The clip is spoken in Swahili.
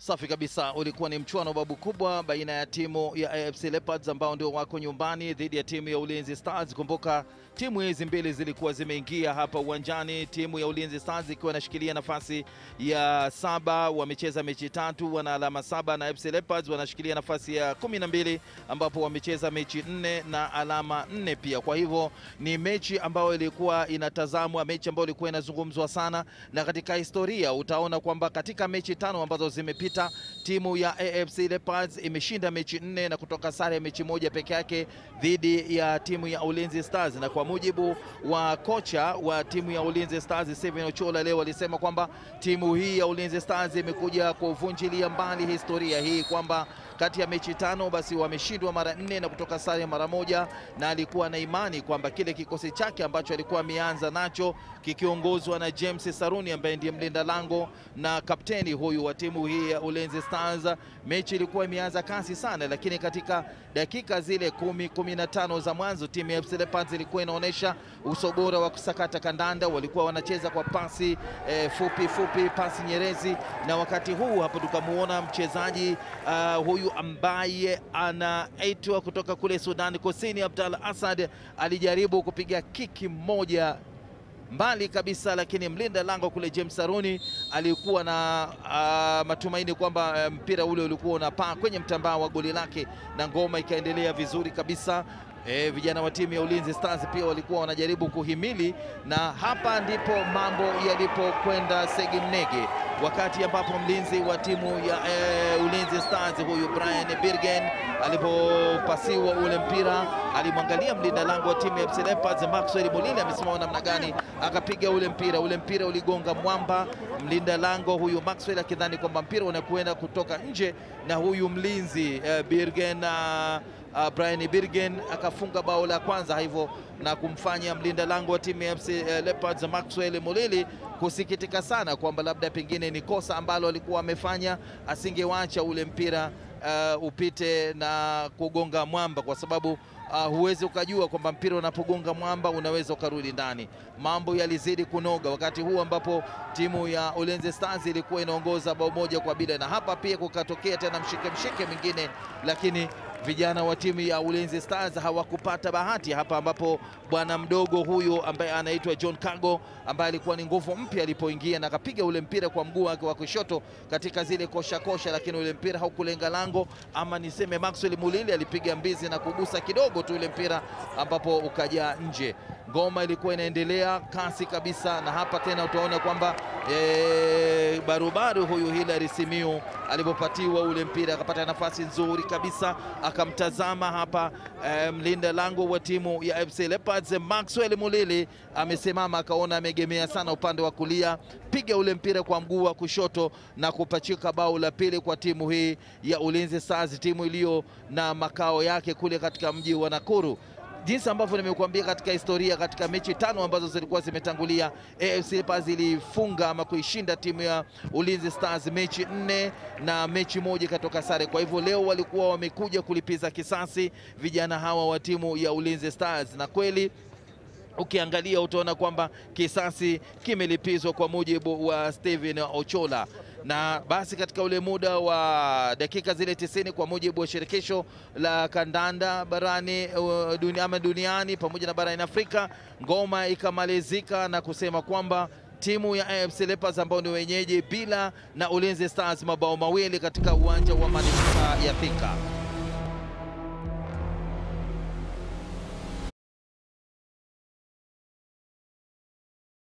Safi kabisa, ulikuwa ni mchuano babu kubwa baina ya timu ya AFC Leopards ambao ndio wako nyumbani dhidi ya timu ya Ulinzi Stars. Kumbuka timu hizi mbili zilikuwa zimeingia hapa uwanjani, timu ya Ulinzi Stars ikiwa inashikilia nafasi ya saba, wamecheza mechi tatu, wana alama saba, na AFC Leopards wanashikilia nafasi ya kumi na mbili ambapo wamecheza mechi nne na alama nne pia. Kwa hivyo ni mechi ambayo ilikuwa inatazamwa, mechi ambayo ilikuwa inazungumzwa sana, na katika historia utaona kwamba katika mechi tano ambazo zimepita timu ya AFC Leopards imeshinda mechi nne na kutoka sare ya mechi moja peke yake dhidi ya timu ya Ulinzi Stars. Na kwa mujibu wa kocha wa timu ya Ulinzi Stars Steven Ochola leo alisema kwamba timu hii ya Ulinzi Stars imekuja kuvunjilia mbali historia hii kwamba kati ya mechi tano basi wameshindwa mara nne na kutoka sare mara moja, na alikuwa na imani kwamba kile kikosi chake ambacho alikuwa ameanza nacho kikiongozwa na James Saruni ambaye ndiye mlinda lango na kapteni huyu wa timu hii ya Ulinzi Stars, mechi ilikuwa imeanza kasi sana, lakini katika dakika zile kumi kumi na tano za mwanzo timu ya FC Leopards ilikuwa inaonyesha uso bora wa kusakata kandanda. Walikuwa wanacheza kwa pasi eh, fupi fupi, pasi nyerezi, na wakati huu hapo tukamuona mchezaji uh, huyu ambaye anaitwa kutoka kule Sudan Kusini, Abdalla Asad alijaribu kupiga kiki moja mbali kabisa, lakini mlinda lango kule James Saruni alikuwa na uh, matumaini kwamba mpira ule ulikuwa unapaa kwenye mtambaa wa goli lake na ngoma ikaendelea vizuri kabisa. E, vijana wa timu ya Ulinzi Stars pia walikuwa wanajaribu kuhimili, na hapa ndipo mambo yalipokwenda segemnege, wakati ambapo mlinzi wa timu ya e, Ulinzi Stars huyu Brian Birgen alipopasiwa ule mpira alimwangalia mlinda lango wa timu ya FC Leopards Maxwell Mulile amesimama namna gani, akapiga ule mpira. Ule mpira uligonga mwamba, mlinda lango huyu Maxwell akidhani kwamba mpira unakwenda kutoka nje, na huyu mlinzi e, Birgen uh, Uh, Brian Birgen akafunga bao la kwanza hivyo na kumfanya mlinda lango wa timu ya FC Leopards Maxwell Mulili kusikitika sana kwamba labda pengine ni kosa ambalo alikuwa amefanya, asingewacha ule mpira uh, upite na kugonga mwamba kwa sababu Uh, huwezi ukajua kwamba mpira unapogonga mwamba unaweza ukarudi ndani. Mambo yalizidi kunoga wakati huu ambapo timu ya Ulinzi Stars ilikuwa inaongoza bao moja kwa bila, na hapa pia kukatokea tena mshike mshike mwingine, lakini vijana wa timu ya Ulinzi Stars hawakupata bahati hapa, ambapo bwana mdogo huyu ambaye anaitwa John Kago ambaye alikuwa ni nguvu mpya alipoingia na akapiga ule mpira kwa mguu wake wa kushoto katika zile kosha kosha, lakini ule mpira haukulenga lango, ama niseme Maxwell Mulili alipiga mbizi na kugusa kidogo tu ule mpira ambapo ukajaa nje. Ngoma ilikuwa inaendelea kasi kabisa, na hapa tena utaona kwamba e, barubaru huyu Hilary Simiu alipopatiwa ule mpira akapata nafasi nzuri kabisa, akamtazama hapa e, mlinda lango wa timu ya FC Leopards Maxwell Mulili amesimama, akaona amegemea sana upande wa kulia, piga ule mpira kwa mguu wa kushoto na kupachika bao la pili kwa timu hii ya Ulinzi Stars, timu iliyo na makao yake kule katika mji wa Nakuru jinsi ambavyo nimekuambia katika historia, katika mechi tano ambazo zilikuwa zimetangulia, AFC Leopards ilifunga ama kuishinda timu ya Ulinzi Stars mechi nne na mechi moja ikatoka sare. Kwa hivyo leo walikuwa wamekuja kulipiza kisasi vijana hawa wa timu ya Ulinzi Stars, na kweli ukiangalia utaona kwamba kisasi kimelipizwa kwa mujibu wa Steven Ochola na basi katika ule muda wa dakika zile tisini kwa mujibu wa shirikisho la kandanda barani uh, dunia, ama duniani pamoja na barani Afrika, ngoma ikamalizika na kusema kwamba timu ya AFC Leopards ambao ni wenyeji bila na Ulinzi Stars mabao mawili katika uwanja wa manispaa ya Thika.